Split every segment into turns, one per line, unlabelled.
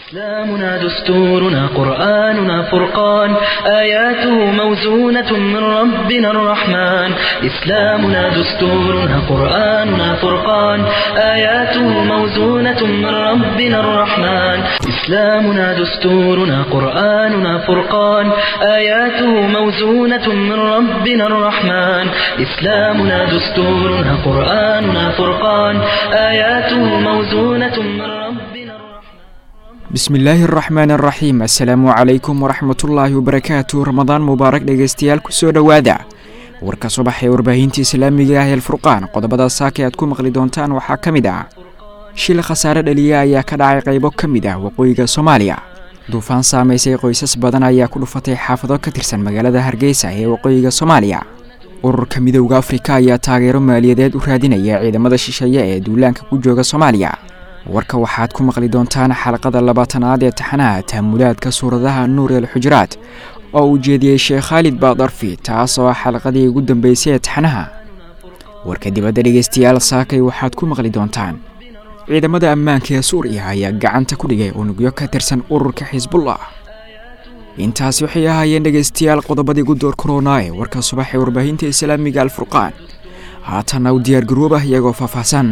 إسلامنا دستورنا قرآننا فرقان آياته موزونة من ربنا الرحمن إسلامنا دستورنا قرآننا فرقان آياته موزونة من ربنا الرحمن إسلامنا دستورنا قرآننا فرقان آياته موزونة من ربنا الرحمن إسلامنا دستورنا قرآننا فرقان آياته موزونة من ربنا الرحمن
bismillaahi araxmaan araxiim assalaamu calaykum waraxmatullaahi wabarakaatu ramadaan mubaarak dhegeystayaal kusoo dhowaada warka subax ee warbaahinta islaamiga ah eelfurqaan qodobada saaka aad ku maqli doontaan waxaa ka mid ah shil khasaare dhaliya ayaa ka dhacay qaybo ka mid ah waqooyiga soomaaliya duufaan saamaysay qoysas badan ayaa ku dhufatay xaafado ka tirsan magaalada hargeysa ee waqooyiga soomaaliya ururka midowda afrika ayaa taageero maaliyadeed u raadinaya ciidamada shisheeye ee duulaanka ku jooga soomaaliya warka waxaad ku maqli doontaan xalaqada labaatanaad ee taxanaha taamulaadka suuradaha nuur el xujuraad oo uu jeediyey sheekh khaalid baadarfi taas oo ah xalaqadii ugu dambeysay ee taxanaha warka dibadda dhegeystayaal saakay waxaad ku maqli doontaan ciidamada ammaanka ee suuriya ayaa gacanta ku dhigay unugyo ka tirsan ururka xisbullah intaasi waxay ahaayeen dhegeystayaal qodobadii ugu door korona ee warka subax ee warbaahinta islaamiga alfurqaan haatanna u diyaargaroobah iyagoo faahfaahsan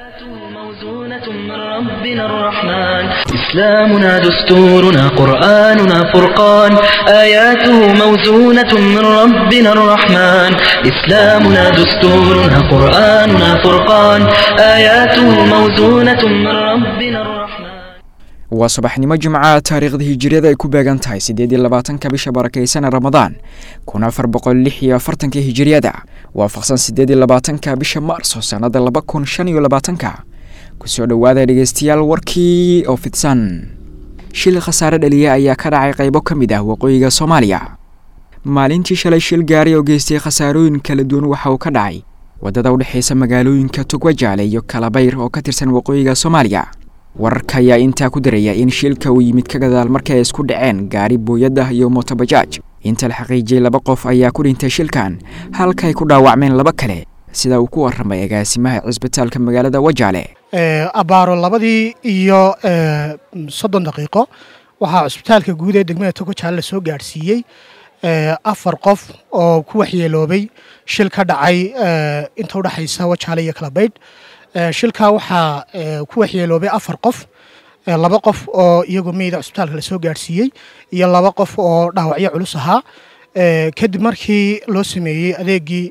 موزونة من ربنا الرحمن إسلامنا دستورنا قرآننا فرقان آياته موزونة من ربنا الرحمن إسلامنا دستورنا قرآننا فرقان آياته موزونة من ربنا الرحمن
waa subaxnimo jimcaha taariikhda hijiriyada ay ku beegan tahay siddeed iyo labaatanka bisha barakaysan ramadaan kun afar boqol lix iyo afartanka hijiriyada waafaqsan siddeed iyo labaatanka bisha maarso sannada laba kun shan iyo labaatanka kusoo dhowaada dhegeystayaal warkii oo fidsan shil khasaare dhaliya ayaa ka dhacay qaybo ka mid ah waqooyiga soomaaliya maalintii shalay shil gaari oo geystay khasaarooyin kala duwan waxa uu ka dhacay waddada u dhexaysa magaalooyinka togwajaale iyo kalabayr oo ka tirsan waqooyiga soomaaliya wararka ayaa intaa ku daraya in shilka uu yimid ka gadaal markii ay isku dhaceen gaari booyadda iyo motobajaaj inta la xaqiijiyey laba qof ayaa ku dhintay shilkan halka ay ku dhaawacmeen laba kale sida uu ku warramay agaasimaha cisbitaalka magaalada wajaale
abaaro labadii iyo soddon daqiiqo waxaa cusbitaalka guud ee degmada togojaale la soo gaadhsiiyey afar qof oo ku waxyeeloobay shil ka dhacay inta udhexaysa wajaale iyo kalabaydh shilkaa waxaa ku waxyeeloobay afar qof laba qof oo iyagoo meyda cusbitaalka lasoo gaadhsiiyey iyo laba qof oo dhaawacyo culus ahaa kadib markii loo sameeyey adeegii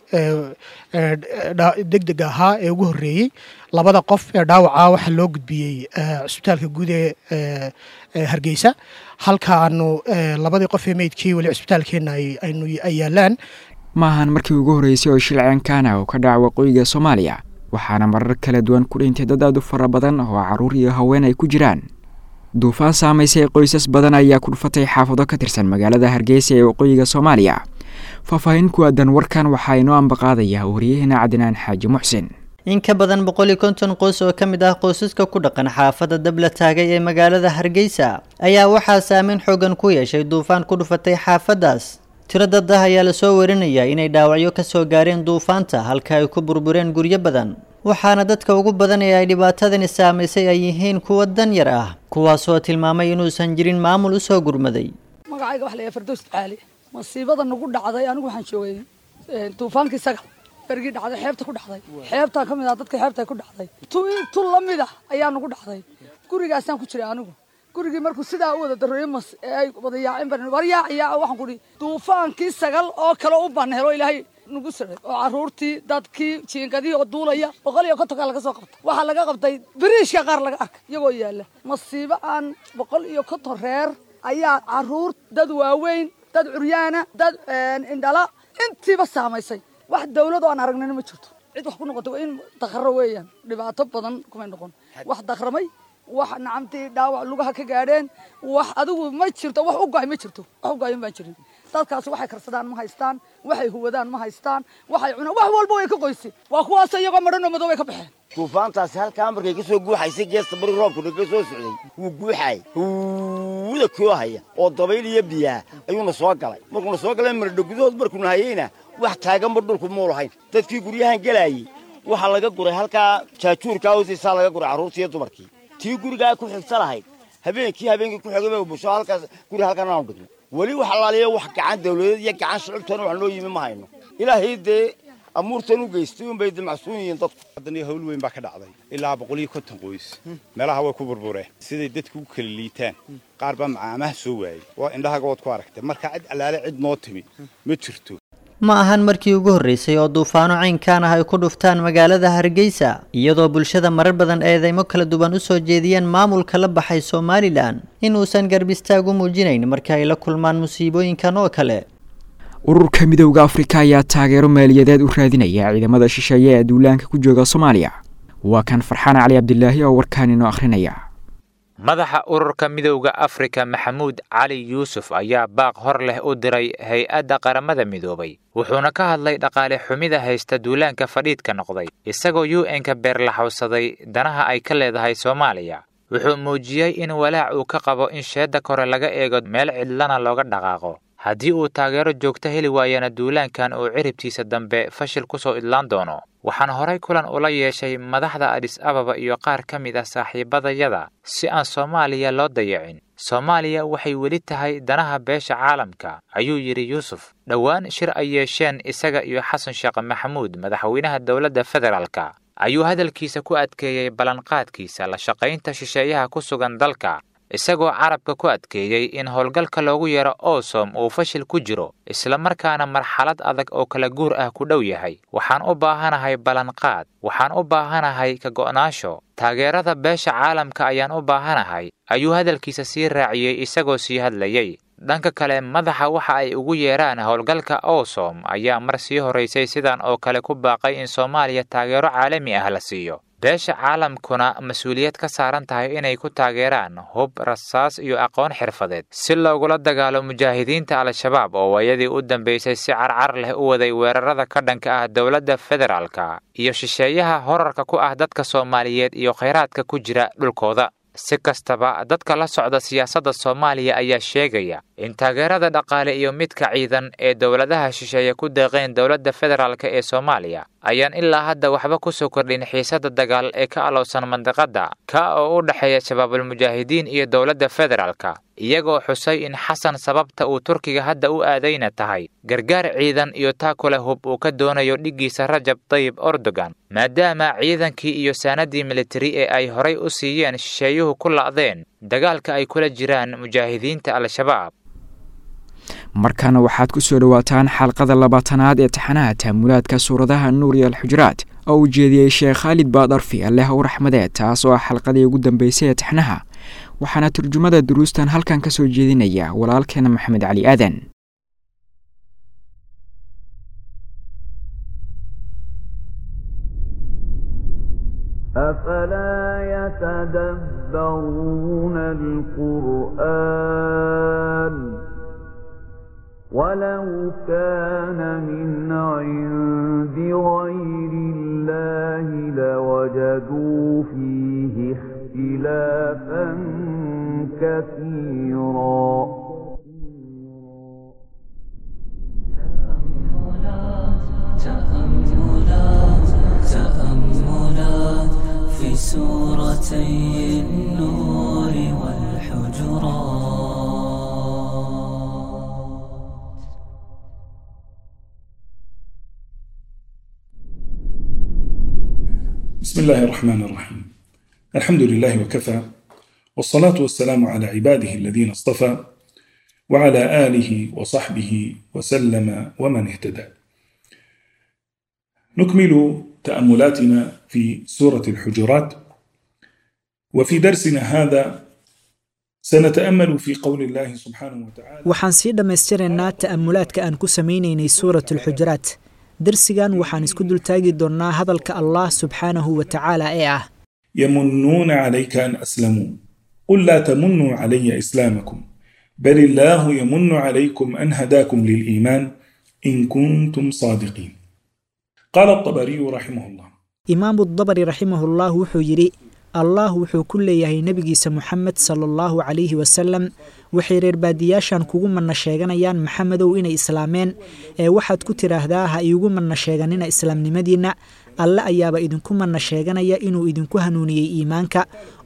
degdega ahaa ee ugu horreeyey labada qof ee dhaawaca waxaa loo gudbiyey cusbitaalka guud ee hargeysa halka aanu labadii qof ee meydkii weli cusbitaalkeenna ay yaalaan
maahan markii ugu horreysay oo shil ceenkaana oo ka dhaca waqooyiga soomaaliya waxaana marar kala duwan ku dhintay dad aad u fara badan oo carruur iyo haween ay ku jiraan duufaan saamaysay qoysas badan ayaa ku dhufatay xaafado ka tirsan magaalada hargeysa ee waqooyiga soomaaliya faahfaahin ku aadan warkan waxaa inoo ambaqaadaya wariyaheenna cadnaan xaaji muxsin
in ka badan boqol iyo konton qoys oo ka mid ah qoysaska ku dhaqan xaafadda dabla taagay ee magaalada hargeysa ayaa waxaa saameyn xoogan ku yeeshay duufaan ku dhufatay xaafaddaas tiro dad ah ayaa lasoo warinayaa inay dhaawacyo ka soo gaareen duufaanta halka ay ku burbureen guryo badan waxaana dadka ugu badan ee ay dhibaatadani saamaysay ay yihiin kuwa dan yar ah kuwaasoo tilmaamay inuusan jirin maamul u soo gurmaday
magacayga waxa la yahay fardows caali masiibada nagu dhacday anigu waxaan joogay duufaankii sagal bergii dhacday xeebta ku dhacday xeebtaa ka mid ah dadka xeebta ku dhacday tu tu lamid ah ayaa nagu dhacday gurigaasaan ku jiray anigu gurigii markuu sidaa u wada dareeyo mas ee ay wada yaaceen baan war yaac yaac waxaan ku dhihi duufaankii sagal oo kale u baan helo ilaahay nagu siray oo caruurtii dadkii jiingadihii oo duulaya boqol iyo kontonkaa laga soo qabtay waxaa laga qabtay biriishka qaar laga arkay iyagoo yaalla masiibo aan boqol iyo konton reer ayaa caruur dad waaweyn dad curyaana dad indhala intiiba saamaysay wax dawlad oo aan aragnina ma jirto cid wax ku noqotay waa in dakhro weeyaan dhibaato badan kumay noqon wax dakhramay wax nacamtii dhaawac lugaha ka gaadheen wax adigu ma jirto wax u go'ay ma jirto wax u go'ayan baan jirin dadkaasi waxay karsadaan ma haystaan waxay huwadaan ma haystaan waxay cunaan wax walba way ka qoysay waa kuwaas iyagoo madhan oo madow ay ka baxeen
duufaantaasi halkaa markay ka soo guuxaysay geesta bari roobkuna ka soo socday wuu guuxaay huuda koo haya oo dabayl iyo biyaa ayuuna soo galay markuuna soo galay maradho gudahood markuuna hayeyna wax taaganba dhulku muu lahayn dadkii guryahan gelaayey waxaa laga guray halkaa jaajuurkaa hoostiisaa laga guray carruurtii iyo dumarkii tii gurigaa ku xigta lahayd habeenkii habeenkii ku xigay bay bulsho halkaas guri halkan aanu dhigno weli wax alaaliya wax gacan dawladeed iyo gacan shicibtoona wax noo yimi ma hayno ilaahay dee amuurtan u geystay unbay damacsuun yihiin dadku
haddana hawl weyn baa ka dhacday ilaa boqol iyo konton qoys meelaha way ku burbureen siday dadku u kala liitaan qaar baa macaamaha soo waayey waa indhahaga waad ku aragtay marka cid allaale cid noo timi ma jirto
ma ahan markii ugu horreysay oo duufaano caynkaan ah ay ku dhuftaan magaalada hargeysa iyadoo bulshada marar badan eedeymo kala duwan u soo jeediyeen maamulka la baxay somalilan in uusan garb istaag u muujinayn marka ay la kulmaan musiibooyinkan oo kale
ururka midowda afrika ayaa taageero maaliyadeed u raadinaya ciidamada shisheeye ee duulaanka ku jooga soomaaliya waa kan farxaan cali cabdilaahi oo warkaan inoo akhrinaya
madaxa ururka midowda afrika maxamuud cali yuusuf ayaa baaq hor leh u diray hay-adda qaramada midoobay wuxuuna ka hadlay dhaqaale xumida haysta duulaanka fadhiidka noqday isagoo u n-ka beerlaxowsaday danaha ay ka leedahay soomaaliya wuxuu muujiyey in walaac uu ka qabo in sheedda kore laga eego meel cidlana looga dhaqaaqo haddii uu taageero joogto heli waayana duulaankan uu ciribtiisa dambe fashil ku soo idlaan doono waxaan horay kulan ula yeeshay madaxda adhis ababa iyo qaar ka mid ah saaxiibadayada si aan soomaaliya loo dayacin soomaaliya waxay weli tahay danaha beesha caalamka ayuu yidhi yuusuf dhowaan shir ay yeesheen isaga iyo xasan sheekh maxamuud madaxweynaha dowladda federaalka ayuu hadalkiisa ku adkeeyey ballanqaadkiisa la shaqaynta shisheeyaha ku sugan dalka isagoo carabka ku adkeeyey in howlgalka loogu yeero osom uu fashil ku jiro islamarkaana marxalad adag oo kala guur ah ku dhow yahay waxaan u baahanahay ballanqaad waxaan u baahanahay ka go'naasho taageerada beesha caalamka ayaan u baahanahay ayuu hadalkiisa sii raaciyey isagoo sii hadlayey dhanka kale madaxa waxa ay ugu yeeraan howlgalka osom ayaa mar sii horaysay sidan oo kale ku baaqay in soomaaliya taageero caalami ah la siiyo beesha caalamkuna mas-uuliyad ka saaran tahay inay ku taageeraan hub rasaas iyo aqoon xirfadeed si loogula dagaalo mujaahidiinta al-shabaab oo waayadii u dambeysay si carcar leh u waday weerarada ka dhanka ah dowladda federaalka iyo shisheeyaha horarka ku ah dadka soomaaliyeed iyo khayraadka ku jira dhulkooda si kastaba dadka la socda siyaasadda soomaaliya ayaa sheegaya in taageerada dhaqaale iyo midka ciidan ee dowladaha shisheeye ku deeqeen dowladda federaalk ee soomaaliya ayaan ilaa hadda waxba ku soo kordhin xiisadda dagaal ee ka alowsan mandiqadda ka oo u dhexeeya shabaabulmujaahidiin iyo dowladda federaalka iyagoo xusay in xasan sababta uu turkiga hadda u aadayna tahay gargaar ciidan iyo taakule hub uu ka doonayo dhiggiisa rajab tayib erdogan maadaama ciidankii iyo saanadii militari ee ay horay u siiyeen shisheeyuhu ku la'deen dagaalka ay kula jiraan mujaahidiinta al-shabaab
markaana waxaad ku soo dhowaataan xalqada labaatanaad ee taxanaha taamulaadka suuradaha nuur iyo alxujuraad oo uu jeediyey sheekh khaalid baadarfi alleh u raxmadeed taas oo ah xalqadii ugu dambeysay ee taxnaha waxaana turjumada duruustan halkan ka soo jeedinaya walaalkeena maxamed cali aadan
أفلا يتدبرون القرآن ولو كان من عند غير الله لوجدوا فيه اختلافا كثيرا
تأملات تأملات في سورتي النور والحجرات
بسم الله الرحمن الرحيم الحمد لله وكفى والصلاة والسلام على عباده الذين اصطفى وعلى آله وصحبه وسلم ومن اهتدى نكمل تأملاتنا في سورة الحجرات وفي درسنا هذا سنتأمل في قول الله سبحانه وتعالى
waxaan sii dhammaystiraynaa ta'amulaadka aan ku samaynaynay suurat alxujuraat darsigan waxaan isku dultaagi doonnaa hadalka allah subxaanahu wa tacaala ee ah
يمنون عليك أن أسلموا قل لا تمنوا علي إسلامكم بل الله يمن عليكم أن هداكم للإيمان إن كنتم صادقين قال الطبري رحمه الله
imaamu dabari raximahullah wuxuu yidhi allah wuxuu ku leeyahay nebigiisa moxamed sala allahu calayhi wasalam waxay reer baadiyaashan kugu manna sheeganayaan maxamedow inay islaameen ee waxaad ku tidhaahdaa ha iigu manna sheeganina islaamnimadiinna alle ayaaba idinku manna sheeganaya inuu idinku hanuuniyey iimaanka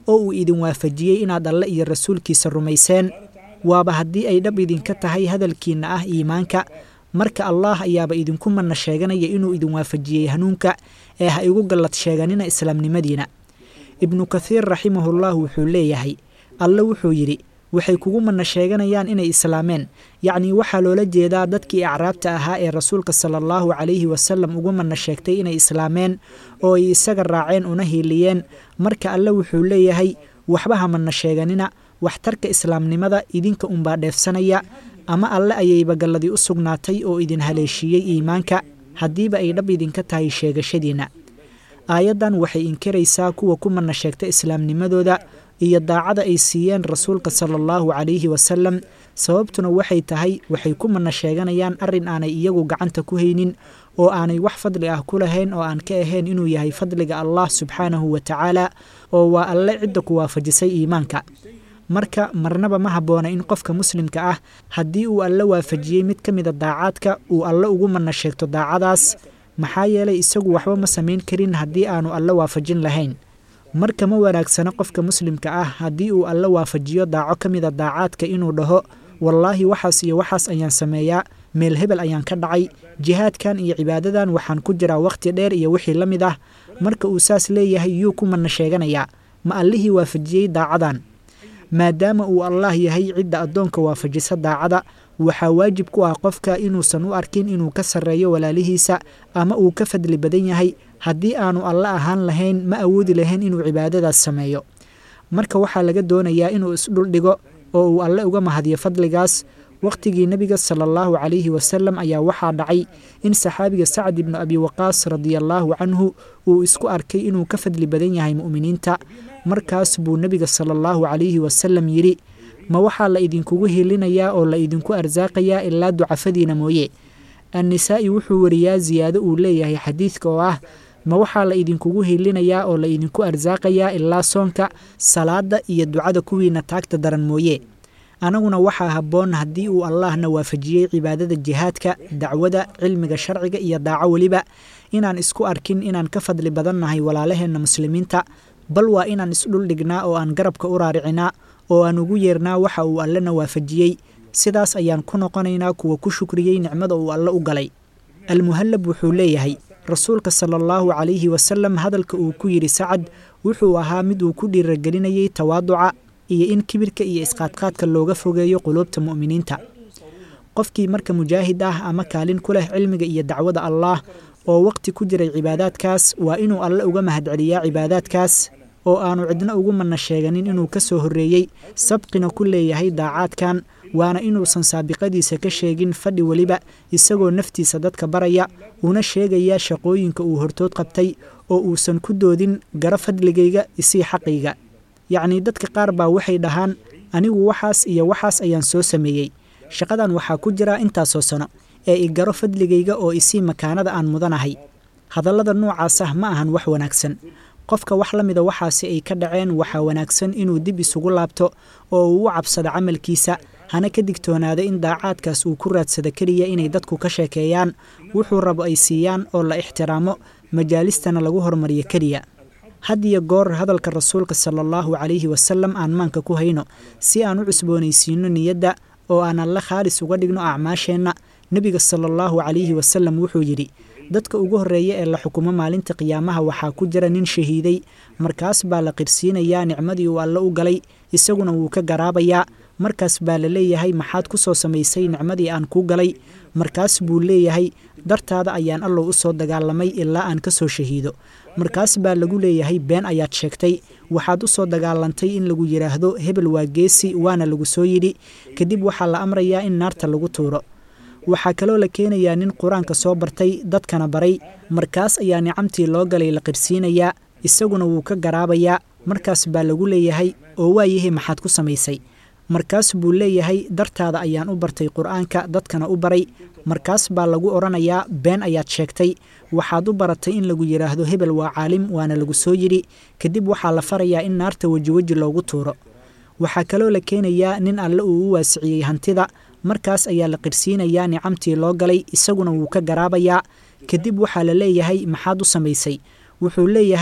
oo uu idin waafajiyey inaad alle iyo rasuulkiisa rumayseen waaba haddii ay dhab idinka tahay hadalkiinna ah iimaanka marka allaah ayaaba idinku manna sheeganaya inuu idin waafajiyey hanuunka ee ha igu gallad sheeganina islaamnimadiina ibnu kathiir raximahullah wuxuu leeyahay alle wuxuu yidhi waxay kugu manna sheeganayaan inay islaameen yacnii waxaa loola jeedaa dadkii acraabta ahaa ee rasuulka sala allahu calayhi wasalam ugu manna sheegtay inay islaameen oo ay isaga raaceen una hiiliyeen marka alle wuxuu leeyahay waxba ha manna sheeganina waxtarka islaamnimada idinka unbaa dheefsanaya ama alle ayayba galladii u sugnaatay oo idin haleeshiiyey iimaanka haddiiba ay dhab idinka tahay sheegashadiinna aayaddan waxay inkiraysaa kuwa ku manna sheegta islaamnimadooda iyo daacada ay siiyeen rasuulka sala allahu calayhi wasalam sababtuna waxay tahay waxay ku manna sheeganayaan arrin aanay iyagu gacanta ku haynin oo aanay wax fadli ah ku lahayn oo aan ka ahayn inuu yahay fadliga allah subxaanahu wa tacaala oo waa alle cidda ku waafajisay iimaanka marka marnaba ma habboona in qofka muslimka ah haddii uu alle waafajiyey mid ka mida daacaadka uu alle ugu manna sheegto daacadaas maxaa yeelay isagu waxba ma samayn karin haddii aanu alle waafajin lahayn marka ma wanaagsano qofka muslimka ah haddii uu alle waafajiyo daaco ka mida daacaadka inuu dhaho wallaahi waxaas iyo waxaas ayaan sameeyaa meel hebel ayaan ka dhacay jihaadkan iyo cibaadadan waxaan ku jiraa wakhti dheer iyo wixii la mid ah marka uu saas leeyahay yuu ku manna sheeganayaa ma allihii waafajiyey daacadan maadaama uu allaah yahay cidda addoonka waafajisa daacada waxaa waajib ku ah qofka inuusan u arkin inuu ka sarreeyo walaalihiisa ama uu ka fadli badan yahay haddii aanu alle ahaan lahayn ma awoodi lahayn inuu cibaadadaas sameeyo marka waxaa laga doonayaa inuu isdhuldhigo oo uu alle uga mahadiyo fadligaas wakhtigii nebiga sala allahu calayhi wasalam ayaa waxaa dhacay in saxaabiga sacd ibnu abi waqaas radiallaahu canhu uu isku arkay inuu ka fadli badan yahay mu'miniinta markaas buu nebiga sala allahu calayhi wasalam yidhi ma waxaa la idinkugu hilinayaa oo la idinku arsaaqayaa ilaa ducafadiina mooye annisaa'i wuxuu wariyaa siyaado uu leeyahay xadiidka oo ah ma waxaa la idinkugu hilinayaa oo la idinku arsaaqayaa ilaa soonka salaadda iyo ducada kuwiina taagta daran mooye anaguna waxaa habboon haddii uu allaahna waafajiyey cibaadada jihaadka dacwada cilmiga sharciga iyo daaco weliba inaan isku arkin inaan ka fadli badannahay walaalaheenna muslimiinta bal waa inaan isdhuldhignaa oo aan garabka u raaricinaa oo aan ugu yeernaa waxa uu allena waafajiyey sidaas ayaan ku noqonaynaa kuwa ku shukriyey nicmada uu alle u galay almuhallab wuxuu leeyahay rasuulka sala allahu calayhi wasalam hadalka uu ku yidhi sacad wuxuu ahaa mid uu ku dhiiragelinayey tawaaduca iyo in kibirka iyo isqaadqaadka looga fogeeyo quluubta mu'miniinta qofkii marka mujaahid ah ama kaalin ku leh cilmiga iyo dacwada allaah oo waqti ku jiray cibaadaadkaas waa inuu alle uga mahadceliyaa cibaadaadkaas oo aanu cidna ugu manna sheeganin inuu ka soo horreeyey sabqina ku leeyahay daacaadkan waana inuusan saabiqadiisa ka sheegin fadhi weliba isagoo naftiisa dadka baraya una sheegaya shaqooyinka uu hortood qabtay oo uusan ku doodin garo fadligayga isii xaqayga yacnii dadka qaar baa waxay dhahaan anigu waxaas iyo waxaas ayaan soo sameeyey shaqadan waxaa ku jira intaasoo sano ee i garo fadligayga oo isii makaanada aan mudanahay hadallada noocaas ah ma ahan wax wanaagsan qofka wax la mida waxaasi ay ka dhaceen waxaa wanaagsan inuu dib isugu laabto oo uu u cabsado camalkiisa hana ka digtoonaado in daacaadkaas uu ku raadsado keliya inay dadku ka sheekeeyaan wuxuu rabo ay siiyaan oo la ixtiraamo majaalistana lagu hormariyo keliya had iyo goor hadalka rasuulka sala allahu calayhi wasalam aan maanka ku hayno si aan u cusboonaysiino niyadda oo aan alle khaalis uga dhigno acmaasheenna nebiga sala allahu calayhi wasalam wuxuu yidhi dadka ugu horreeya ee la xukumo maalinta qiyaamaha waxaa ku jira nin shahiiday markaas baa la qirsiinayaa nicmadii uu alle u galay isaguna wuu ka garaabayaa markaas baa la leeyahay maxaad ku soo samaysay nicmadii aan kuu galay markaas buu leeyahay dartaada ayaan allow u soo dagaalamay ilaa aan ka soo shahiido markaas baa lagu leeyahay been ayaad sheegtay waxaad u soo dagaalantay in lagu yidhaahdo hebel waa geesi waana lagu soo yidhi kadib waxaa la amrayaa in naarta lagu tuuro waxaa kaloo la keenayaa nin qur-aanka soo bartay dadkana baray markaas ayaa nicamtii loo galay la qirsiinayaa isaguna wuu ka garaabayaa markaas baa lagu leeyahay oo waayahay maxaad ku samaysay markaas buu leeyahay dartaada ayaan u bartay qur-aanka dadkana u baray markaas baa lagu odhanayaa been ayaad sheegtay waxaad u baratay in lagu yidhaahdo hebel waa caalim waana lagu soo yidhi kadib waxaa la farayaa in naarta wejiweji loogu tuuro waxaa kaloo la keenayaa nin alle uu u waasiciyey hantida markaas ayaa la qirsiinayaa nicamtii loo galay isaguna wuu ka garaabayaa kadib waxaa la leeyahay maxaad u samaysay wuxuu leeyahay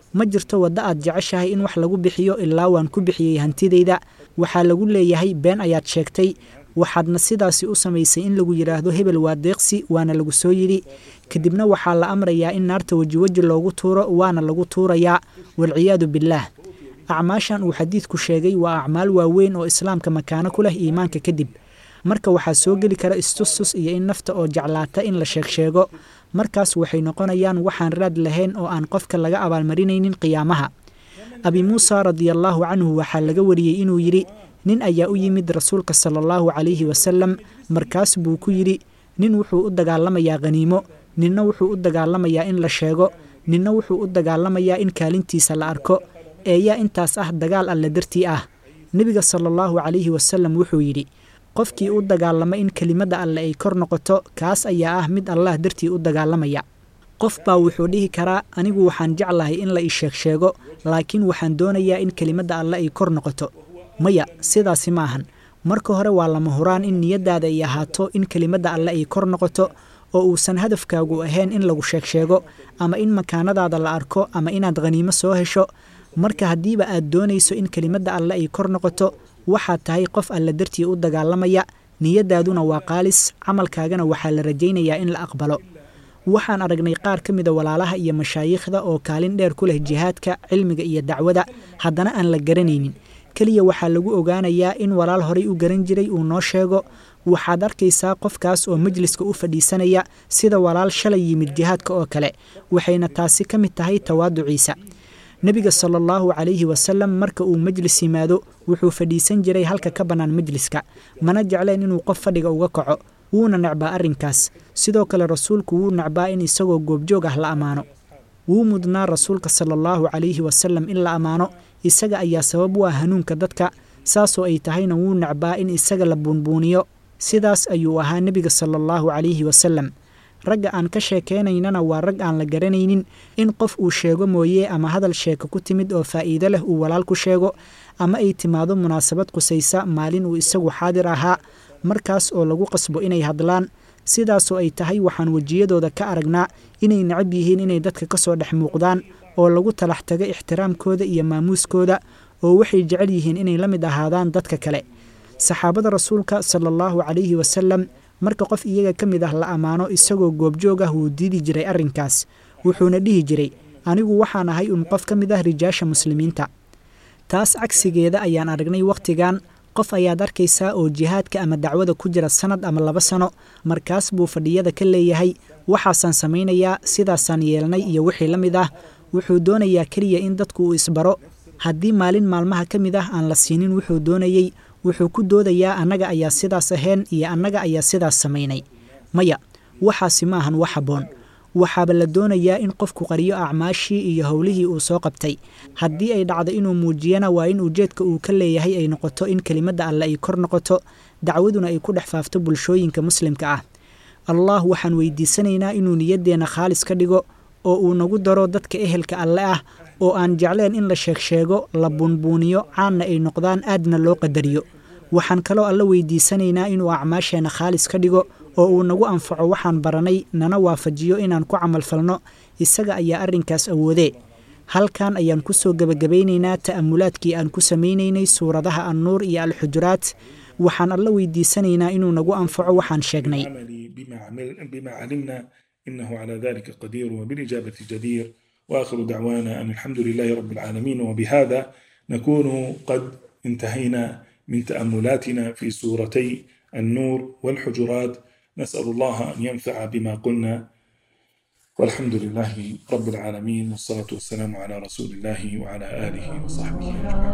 ma jirto waddo aad jeceshahay in wax lagu bixiyo ilaa waan ku bixiyey hantidayda waxaa lagu leeyahay been ayaad sheegtay waxaadna sidaasi u samaysay in lagu yidhaahdo hebel waa deeqsi waana lagu soo yidhi kadibna waxaa la amrayaa in naarta wejiweji loogu tuuro waana lagu tuurayaa walciyaadu billaah acmaashan uu xadiidku sheegay waa acmaal waaweyn oo islaamka makaano ku leh iimaanka kadib marka waxaa soo geli kara istustus iyo in nafta oo jeclaata in la sheegsheego markaas waxay noqonayaan waxaan raad lahayn oo aan qofka laga abaalmarinaynin qiyaamaha abi muusa radiallaahu canhu waxaa laga wariyey inuu yidhi nin ayaa u yimid rasuulka sala allahu calayhi wasalam markaas buu ku yidhi nin wuxuu u dagaalamayaa khaniimo ninna wuxuu u dagaalamayaa in la sheego ninna wuxuu u dagaalamayaa in kaalintiisa la arko eeyaa intaas ah dagaal alle dartii ah nebiga sala allahu calayhi wasalam wuxuu yidhi qofkii u dagaalama in kelimadda alle ay kor noqoto kaas ayaa ah mid allah dartii u dagaalamaya qof baa wuxuu dhihi karaa anigu waxaan jeclahay in la ii sheeg sheego laakiin waxaan doonayaa in kelimadda alle ay kor noqoto maya sidaasi ma ahan marka hore waa lama huraan in niyaddaada ay ahaato in kelimadda alle ay kor noqoto oo uusan hadafkaagu ahayn in lagu sheeg sheego ama in makaanadaada la arko ama inaad khaniimo soo hesho marka haddiiba aad doonayso in kelimadda alle ay kor noqoto waxaad tahay qof alle dartii u dagaalamaya niyaddaaduna waa qaalis camalkaagana waxaa la rajaynayaa in la aqbalo waxaan aragnay qaar ka mida walaalaha iyo mashaayiikhda oo kaalin dheer ku leh jihaadka cilmiga iyo dacwada haddana aan la garanaynin keliya waxaa lagu ogaanayaa in walaal horay u garan jiray uu noo sheego waxaad arkaysaa qofkaas oo majliska u fadhiisanaya sida walaal shalay yimid jihaadka oo kale waxayna taasi ka mid tahay tawaaduciisa nebiga sala allahu calayhi wasalam marka uu majlis yimaado wuxuu fadhiisan jiray halka ka bannaan majliska mana jecleen inuu qof fadhiga uga kaco wuuna necbaa arrinkaas sidoo kale rasuulku wuu necbaa in isagoo goobjoog ah la ammaano wuu mudnaa rasuulka sala allahu calayhi wasalam in la ammaano isaga ayaa sabab u ah hanuunka dadka saasoo ay tahayna wuu necbaa in isaga la buunbuuniyo sidaas ayuu ahaa nebiga sala allahu calayhi wasalam ragga aan ka sheekaynaynana waa rag aan la garanaynin in qof uu sheego mooye ama hadal sheeko ku timid oo faa'iido leh uu walaal ku sheego ama ay timaado munaasabad qusaysa maalin uu isagu xaadir ahaa markaas oo lagu qasbo inay hadlaan sidaasoo ay tahay waxaan wejiyadooda ka aragnaa inay necab yihiin inay dadka ka soo dhex muuqdaan oo lagu talax tago ixtiraamkooda iyo maamuuskooda oo waxay jecel yihiin inay la mid ahaadaan dadka kale saxaabada rasuulka sala allahu calayhi wasalam marka qof iyaga ka mid ah la ammaano isagoo goobjoog ah wuu diidi jiray arrinkaas wuxuuna dhihi jiray anigu waxaan ahay un qof ka mid ah rijaasha muslimiinta taas cagsigeeda ayaan aragnay wakhtigan qof ayaad arkaysaa oo jihaadka ama dacwada ku jira sannad ama laba sano markaas buu fadhiyada ka leeyahay waxaasaan samaynayaa sidaasaan yeelnay iyo wixii la mid ah wuxuu doonayaa keliya in dadku uu isbaro haddii maalin maalmaha ka mid ah aan la siinin wuxuu doonayey wuxuu ku doodayaa annaga ayaa sidaas ahayn iyo annaga ayaa sidaas samaynay maya waxaasi ma ahan wax habboon waxaaba la doonayaa in qofku qariyo acmaashii iyo howlihii uu soo qabtay haddii ay dhacdo inuu muujiyana waa in ujeedka uu ka leeyahay ay noqoto in kelimadda alle ay kor noqoto dacwaduna ay ku dhex faafto bulshooyinka muslimka ah allah waxaan weydiisanaynaa inuu niyaddeenna khaalis ka dhigo oo uu nagu daro dadka ehelka alle ah oo aan jecleen in la sheegsheego la buunbuuniyo caanna ay noqdaan aadna loo qadariyo waxaan kaloo alla weydiisanaynaa inuu acmaasheenna khaalis ka dhigo oo uu nagu anfaco waxaan baranay nana waafajiyo inaan ku camalfalno isaga ayaa arrinkaas awoodee halkan ayaan ku soo gebagabaynaynaa ta'amulaadkii aan ku samaynaynay suuradaha annuur iyo alxujuraat waxaan alla weydiisanaynaa inuu nagu anfaco waxaan sheegnay
بما علمنا إنه على ذلك قدير وبالإجابة جدير وآخر دعوانا أن الحمد لله رب العالمين وبهذا نكون قد انتهينا من تأملاتنا في سورتي النور والحجرات نسأل الله أن ينفع بما قلنا والحمد لله رب العالمين والصلاة والسلام على رسول الله وعلى آله وصحبه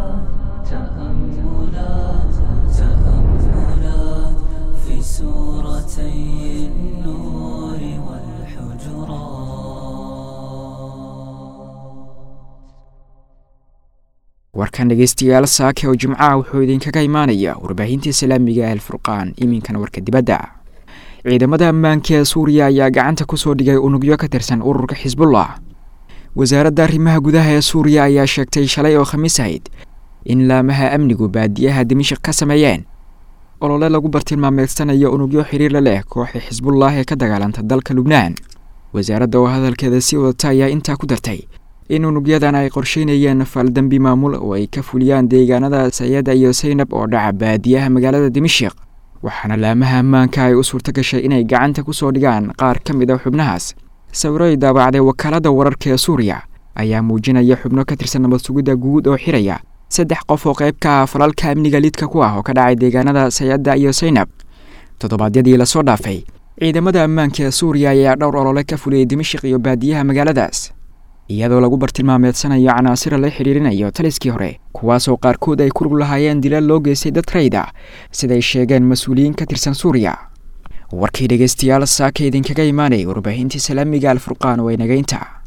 تأملات تأملات في سورتي النور
warkan dhegeystayaal saake oo jimcaha wuxuu idinkaga imaanaya warbaahinta islaamiga ah alfurqaan iminkana warka dibadda ciidamada ammaanka ee suuriya ayaa gacanta kusoo dhigay unugyo ka tirsan ururka xisbullah wasaaradda arrimaha gudaha ee suuriya ayaa sheegtay shalay oo khamiis ahayd in laamaha amnigu baadiyaha dimashik ka sameeyeen olole lagu bartilmaameedsanayo unugyo xiriirla leh kooxda xisbullah ee ka dagaalanta dalka lubnaan wasaaradda oo hadalkeeda sii wadata ayaa intaa ku dartay in unugyadan ay qorsheynayeen faaldembi maamul oo ay ka fuliyaan deegaanada sayada iyo saynab oo dhaca baadiyaha magaalada dimashik waxaana laamaha ammaanka ay u suurto gashay inay gacanta ku soo dhigaan qaar ka mid a xubnahaas sawiro ay daabacday wakaalada wararka ee suuriya ayaa muujinaya xubno ka tirsan nabad sugidda guud oo xiraya saddex qof oo qayb ka ah falalka amniga lidka ku ah oo ka dhacay deegaanada sayada iyo saynab toddobaadyadii lasoo dhaafay ciidamada ammaanka ee suuriya ayaa dhowr olole ka fuliyey dimashik iyo baadiyaha magaaladaas iyadoo lagu bartilmaameedsanayo canaasira la xidhiirinayo taliskii hore kuwaasoo qaarkood ay ku lug lahaayeen dilal loo geystay dad rayda siday sheegeen mas-uuliyiin ka tirsan suuriya warkii dhegeystayaal saaka idinkaga imaanay warbaahintii salaamiga alfurqaan oo ay nagaynta